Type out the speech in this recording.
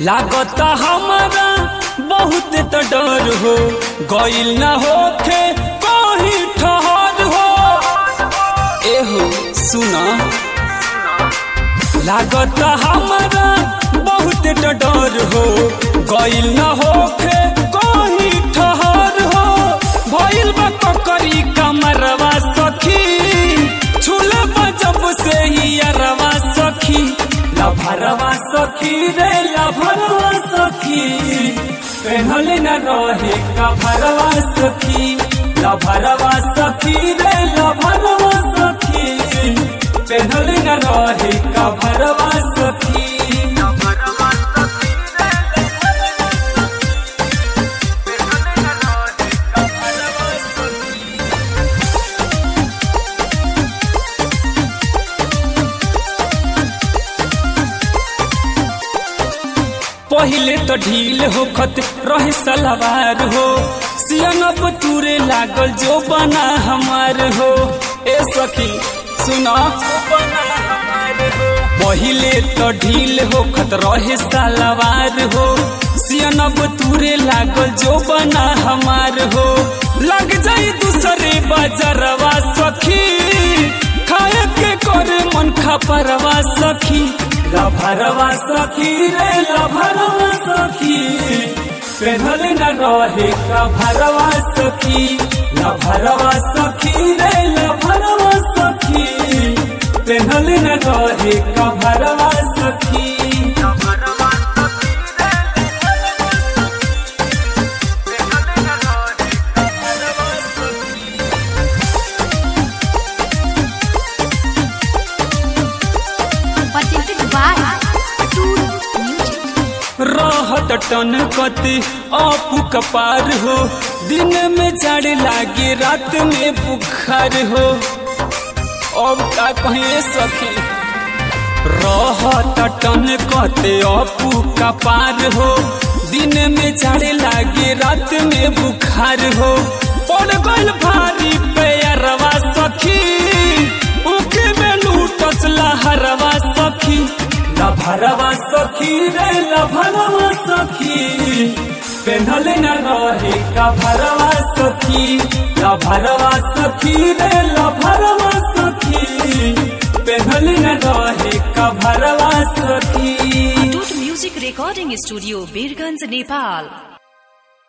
लागता हमारा बहुत तो डर हो गइल न होखे कहीं ठहर हो एहो सुना लागता हमारा बहुत तो डर हो गइल न होखे कहीं ठहर हो भइल बा ककरी कमरवा सखी छुले जब से ही अरवा सखी लभरवा सखी रे लभरवा सखी पहनल न रहे कभरवा सखी लभरवा सखी रे लभरवा सखी पहनल न रहे कभरवा सखी पहिले तो ढील होखत रहे सलवार हो सियनब टूरे लागल जो बना हमार हो ए सखी सुना पहिले तो ढील होखत रहे सलवार हो सियनब टूरे लागल जो बना हमार हो लग जाई दूसरे बाजारवा सखी खाए के करे मन खपरवा सखी लभरवा सखी रे लभरवा सखी पेहल न रहे कभरवा सखी लभरवा सखी रे लभरवा सखी पेहल न रहे कभरवा सखी presented by Tour Music. रहत टन कति आपू कपार हो दिन में जड़ लागे रात में बुखार हो अब का कहे सखी रहत टन कते आपू कपार हो दिन में जड़ लागे रात में बुखार हो पड़ गइल भारी पैरवा सखी उके में लूटस लहरवा सखी लभरवा सखी रे लभरवा सखी पेन्हल न रहे कभरवा सखी लभरवा सखी रे लभरवा सखी पेन्हल न रहे कभरवा सखी Toot Music Recording Studio, Birganj, Nepal.